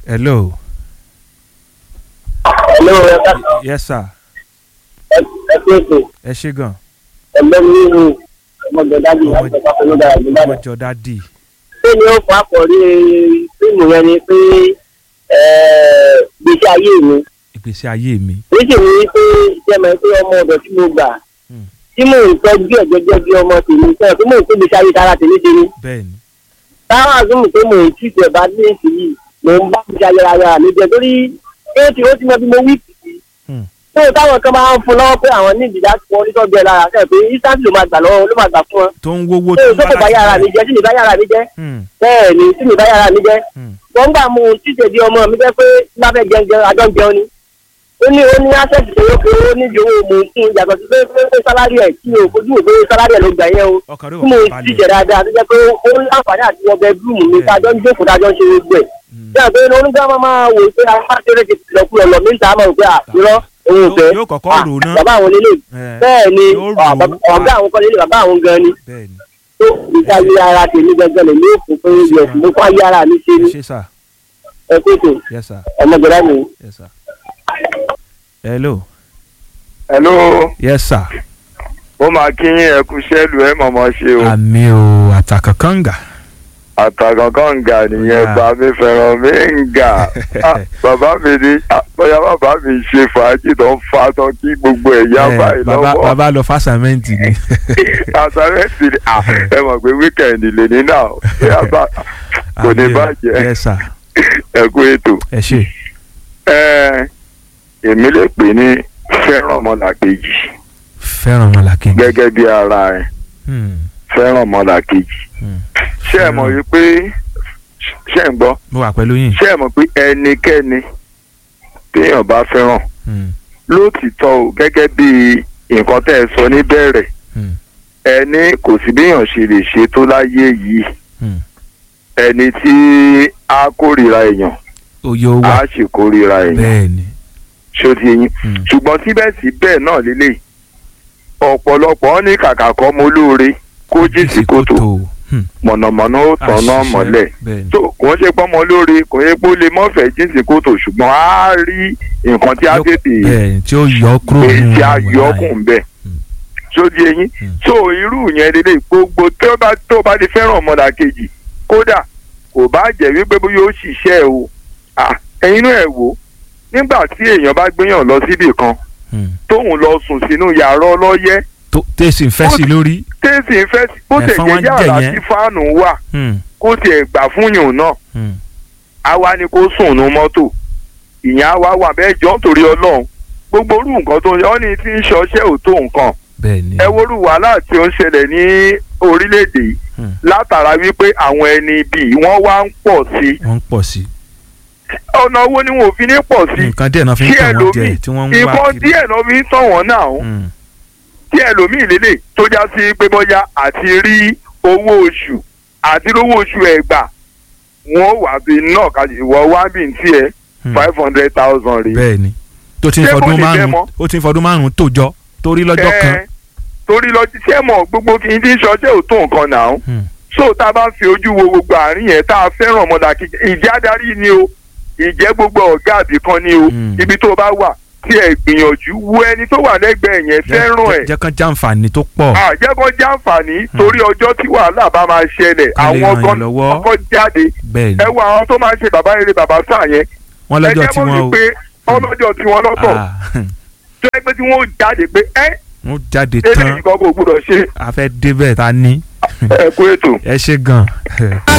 hello Hello, ẹ ká yes sir ẹ ẹ pé ètò ẹ ṣe gan ẹgbẹ́ mi nínú ọmọdé dájú Ọmọ- láti ọ̀pá pẹ̀lú dára jù lọ́dọ̀. ọjọ́ dádì Ṣé ni ó fà kọ̀rí fíìmù yẹn ni pé ẹ̀, gbèsè ayé mi? ìgbésí ayé mi Níṣì ni pé jẹ́mọ̀ pé ọmọ ọ̀dọ̀ tí mo gbà Hmm. tí mò ń tọ́jú ẹ̀ gẹ́gẹ́ bí ọmọ tèmi sẹ́yìn tí mò ń tó gbèsè ayé tara tèmi tèmi. bẹ́ẹ̀ ni Táwọn àzúmù pé mò ń tí ìjẹ̀ bá dé èsì yìí mò ń bá gbèsè ayé ara mi jẹ torí ó ti ó ti mọ bí mo wí kìí. Hmm. Tó táwọn kan máa ń fún lọ́wọ́ pé àwọn ní ìdíjà pọ̀ onítọ́jú ẹ̀ lára kẹ́ pé instant ló máa gbà lọ́wọ́ ló máa gbà fún wọn. tó ń wówó Ṣé o tó kò bá yára mi jẹ́ sí mi bá yára mi jẹ́? Hmm, bẹ́ẹ̀ ni tí mi bá yára mi jẹ́ hmm. wọ́n gbà mú un títẹ̀ di ọmọ mi jẹ́ pé lábẹ́ jẹun àjọ ń jẹun ni ó ní ó ní access tó yẹ pé ó níbi owó mò ń fún yàtọ̀ sí pé pé pé sálárì ẹ̀ tí o fojú wò pé sálárì ẹ̀ ló gbà yẹn o ọkàn rẹ̀ tí mo wà ń balẹ̀ títẹ̀ dáadáa tó jẹ́ pé ó ní àǹfààní àti ọbẹ̀ búùmù mi Bẹ́ẹ̀. tájọ́ ń jókòó tájọ́ ń ṣe gbogbo ẹ̀ Hmm. bí àgbẹ̀ onígbà máa máa wò pé afáṣẹ́rẹ́ ti tilẹ̀ kú ọ̀lọ́ mi ń ta àmọ́ òpé àtirọ́ òun ò fẹ́ yóò kọ́kọ́ Ah, rò ná bàbá àwọn lélẹ̀ Eh, bẹ́ẹ̀ ni yóò rò ó. ah, bàbá- ọ̀gá àwọn kọ́ lélẹ̀ bàbá àwọn gan ni bẹ́ẹ̀ ni tó ìdáyé ara tèmi gẹ́gẹ́ lè ní òkú pé yẹ mo fún ayé ara mi ṣe ẹ ni ṣe sir ẹ pé tó yes sir ọmọdé mi. yes sir hello hello yes sir ó máa kí yín ẹ kú sẹ́lù ẹ mọ̀mọ́ ṣe o àmì o àtàkànkànga àtàkànkàn ń ga nìyẹn Ọ̀yá. bá mi fẹ́ràn mi ń ga Ah, bàbá mi ní ah, bóyá bàbá mi ṣe fàájì tó ń fa tán kí gbogbo ẹ̀ yá Eh, báyìí bàbá lọ́wọ́ bàbá lọ fásàmẹ́ǹtì ni àtàrẹ́sì ni ah, ẹ mọ̀ pé wíkẹ̀ndì lè ní náà bóyá bá kò ní Àmì o. bàjẹ́ yes sir ẹ kú ètò ẹ ṣe ẹ èmi lè pè ní fẹ́ràn ọmọlàkejì fẹ́ràn ọmọlàkejì gẹ́gẹ́ bí ara ẹ̀ Hmm, fẹ́ràn ọmọlàkejì hmm. ṣé ẹ mọ̀ wípé ṣé ẹ ń gbọ́ mo wà pẹ̀lú yín ṣé ẹ mọ̀ pé ẹnikẹ́ni téèyàn bá fẹ́ràn Hmm, lótìtọ́ o gẹ́gẹ́ bí nǹkan tẹ́ ẹ sọ níbẹ̀rẹ̀ hmm, ẹni kò sí béèyàn ṣe lè ṣe tó láyé yìí hmm. ẹni tí a kórìíra èèyàn oyè ó wà a sì kórìíra èèyàn bẹ́ẹ̀ ni ṣó ti yín Hmm, ṣùgbọ́n síbẹ̀síbẹ̀ náà lélẹ̀ ọ̀pọ̀lọpọ̀ ní kàkà kọ́ mo lóore kó jì sí kòtò Hmm, mọ̀nàmọ́ná ó tọ̀nà àṣìṣe. mọ́lẹ̀ bẹ́ẹ̀ ni tó kò ń ṣe pọ́nmọ lóore kò yẹ pé ó lè mọ́fẹ̀ẹ́ jì sí kòtò ṣùgbọ́n á rí nǹkan tí á Yó- tètè bẹ́ẹ̀ ni tí ó yọ kúrò pé nínú tí a wàhálà yọ yẹn. ọkùn bẹ́ẹ̀ Hmm. sódì eyín Hmm. so irú yẹn lélẹ̀ gbogbo tó bá tó bá ti fẹ́ràn ọmọlàkejì kódà kò bá jẹ́ wípé bóyá ó ṣiṣẹ́ o Ah, ẹ̀yin náà ẹ̀ wò nígbà tí èèyàn bá gbéyàn lọ síbì kan Hmm. tóun lọ sùn sínú yàrá ọlọ́yẹ́ tó tẹ̀sí ń fẹ́ sí lórí tẹ́sí ń fẹ́ bó tẹ̀ Ẹ̀fọn jẹ́ wá ń yàrá jẹ yẹn. tí fáànù wà Hmm, kó tiẹ̀ gbà fún yòó náà hmm. àwa ni kó sùn nu mọ́tò ìyẹn àwa wà bẹ́ẹ̀ jọ́ nítorí ọlọ́run gbogbo orú nǹkan tó ń yọ ọ́ ní tí ń ṣọṣẹ́ ò tó nǹkan bẹ́ẹ̀ ni ẹ worú wàhálà tí ó ń ṣẹlẹ̀ ní orílẹ̀-èdè yìí Hmm. látara wípé àwọn ẹni bíi wọ́n wá ń pọ̀ sí i wọ́n ń pọ̀ sí ọ̀nà owó ni wọn ò fi ní pọ̀ sí i nǹkan díẹ̀ náà fi ń Kí tàn wọ́n jẹ ẹlòmíì, tí wọ́n ń wá ìbọn kiri díẹ̀ náà fi ń tàn wọ́n náà Hmm, tí ẹlòmíì lélẹ̀ tó já sí pé bọ́yá àti rí owó oṣù àti rówó oṣù ẹ̀ gbà wọ́n wà bí náà kájí ìwọ wá bí n tiẹ̀ hmm. five hundred thousand rèé bẹ́ẹ̀ ni tó ti ń Ṣé kò fọdún ní bẹ́ẹ̀ márùn mọ́? ó ti ń fọdún márùn tó jọ torí lọ́jọ́ kan Ẹ, torí lọ sí sẹ́mọ̀ gbogbo kì í dín ṣọṣẹ́ ò tó nǹkan náà Hmm, so tá a bá fi ojú wo gbogbo àárín yẹn tá a fẹ́ràn ọmọdàkejì ìjẹ́ adarí ni o ìjẹ́ gbogbo ọ̀gá àbí kan ni o Hmm. ibi tó bá wà tí ẹ gbìyànjú wo ẹni tó wà lẹ́gbẹ̀ẹ́ yẹn jẹ́- fẹ́ràn jẹ́- ẹ̀ jẹ́ kán jàǹfààní tó pọ̀ àjẹkọ jàǹfààní torí ọjọ́ tí wàhálà bá máa ṣẹlẹ̀ Ká lè àwọn ràn yín gan lọ́wọ́. kọ́kọ́ jáde bẹ́ẹ̀ ni ẹ wo àwọn tó máa ń ṣe bàbá eré bàbá sáà yẹn wọ́n ẹ lọ́jọ́ jẹ́ tí mọ̀ wọ́n o wípé ọlọ́jọ́ tí wọ́n lọ́tọ̀ Ah, tó ẹgbẹ́ tí wọ́n jáde pé ẹ wọ́n jáde eléyìí tán kan kò gbúdọ̀ ṣe a fẹ́ débẹ̀ ta ní ẹ kú ètò. ẹ ṣe gan